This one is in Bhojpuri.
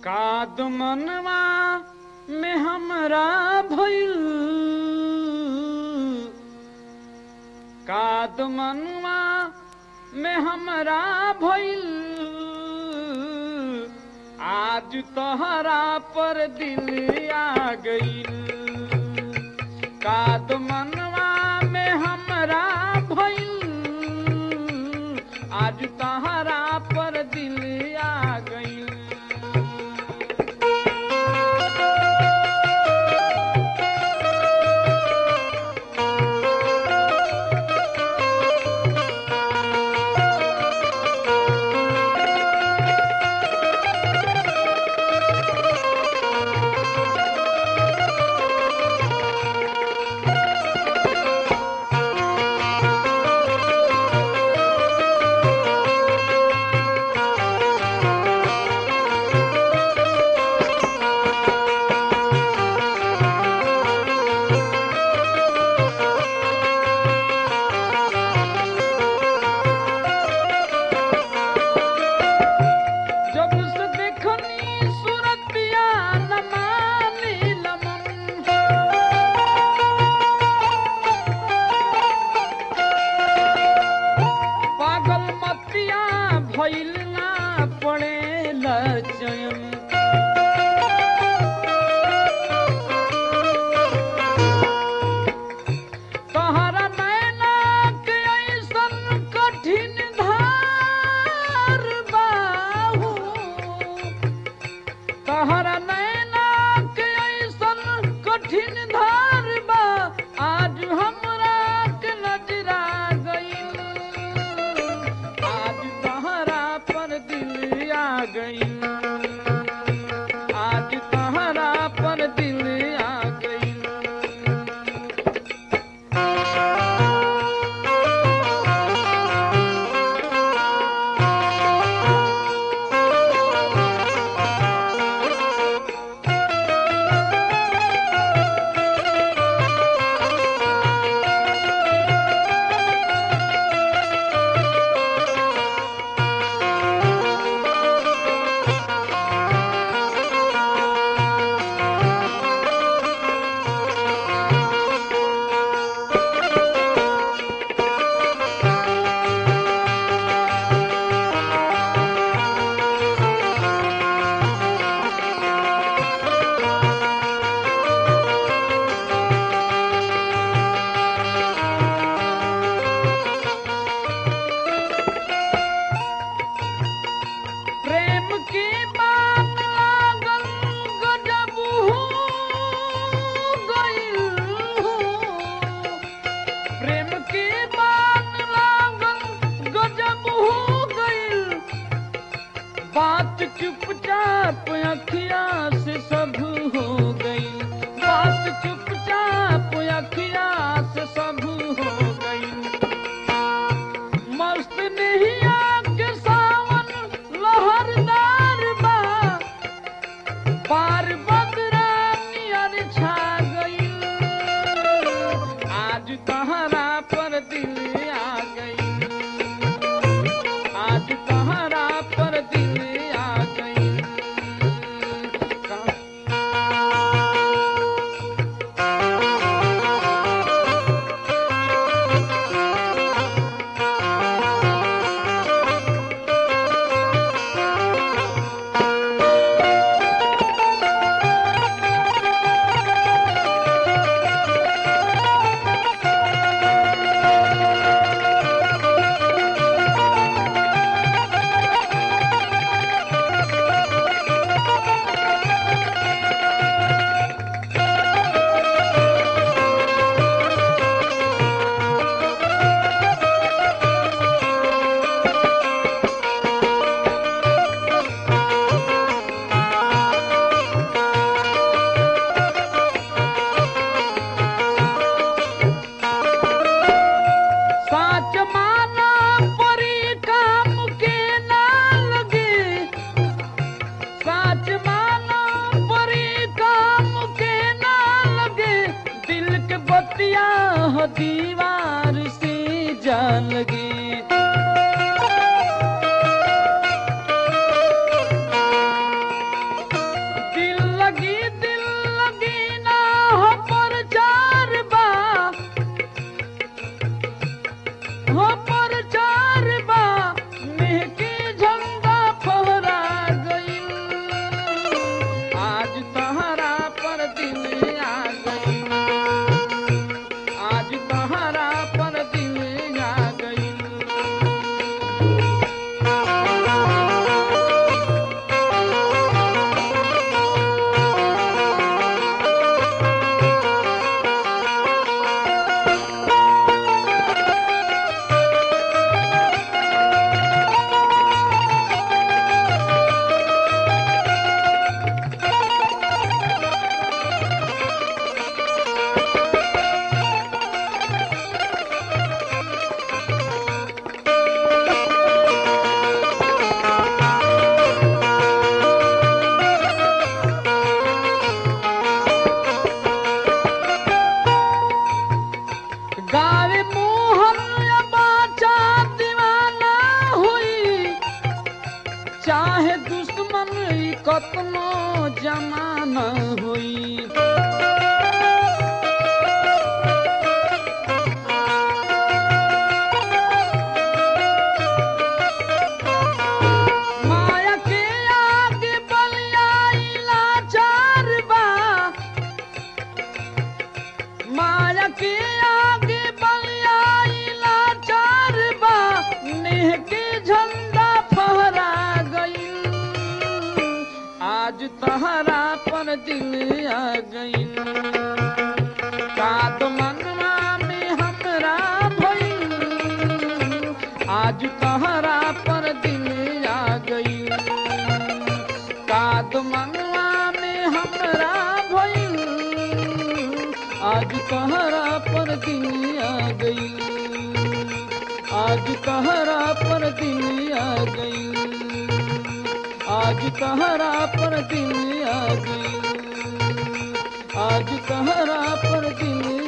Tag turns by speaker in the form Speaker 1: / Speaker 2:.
Speaker 1: काद मनवा में हमरा भइल काद मनवा में हमरा भइल आज तोहरा पर दिल आ गइल काद मनवा में हमरा भइल आज तोहरा पर दिल आ गइल जब से देखनी सूरतिया नमानी लमन पागल मतिया भइल ना पड़े लचयन तहरा नैना के ऐसन कठिन धार बाहू तहरा नैना के ऐसन कठिन धार बा आज हमरा के नजरा गइल आज तहरा पर दिल आ गइल आज तहरा पर दिल आ गइल प्रेम की बात लागल गजब हो गइल हो। प्रेम की बात लागल गजब हो गइल बात चुपचाप अखिया से सब हो गइल बात चुपचाप अखिया से सब हो गइल मस्त नहिया के सावन लहरदार बा पार बदरा नियर छा गइल आज तहरा पर दिल आ गइल आज तहरा पर दिल आ गइल का- दुश्मन ई कतनो जमाना होई माया के आगे बलियाइला चार बा माया के आगे बलियाइला चार बा नेह के झंडा फहरा गईल आज तहरा पर दिल आ गईल कात मनवा में हमरा भइल आज तहरा पर दिल आ गई काद मनवा में हमरा भइल आज तहरा पर दिल आ गई आज तहरा पर दिल आ गई आज तहरा पर दिल आ गई आज तहरा पर दिल